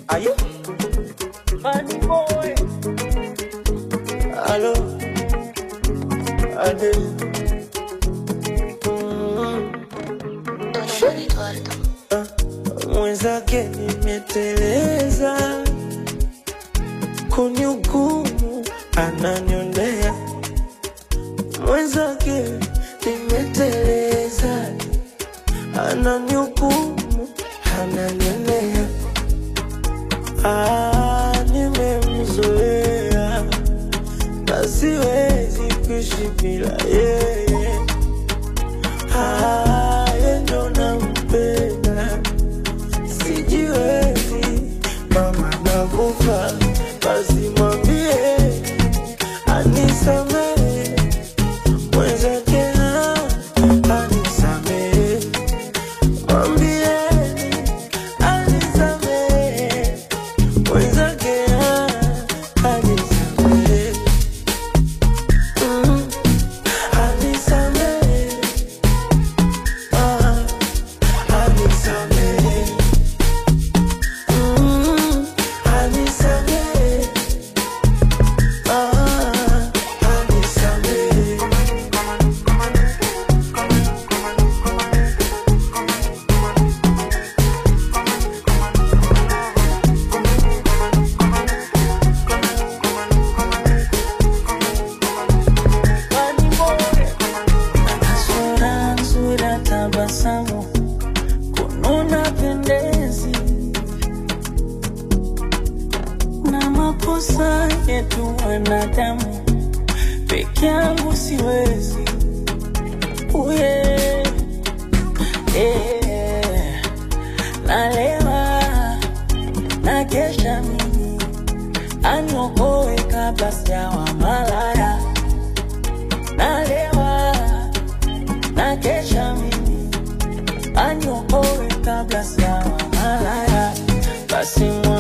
Aye. Money boy. Hello. Ade. Mm. Don Eduardo. Mwenzake nimeteleza, kunihukumu ananionea. Mwenzake nimeteleza, ananihukumu ananionea. Ah, nimemzoea na siwezi kuishi bila yeye. Ah, yeye ndo nampenda sijiwezi mama nakufa basi mwambie anisamehe mwenzake na anisamehe mwambieni anisamehe mwenzake na anisamehe Mm, anisamehe Ah, anisamehe Mm, anisamehe. Ah, anisamehe. Ana sura nzuri ya tabasamu, kununa pendezi na makosa yetu wanadamu, peke yangu siwezi. Uye, eh, nalewa na kesha mimi aniokoe kabla sijawa malaya. Nalewa na kesha mimi aniokoe kabla sijawa malaya. Basi mwa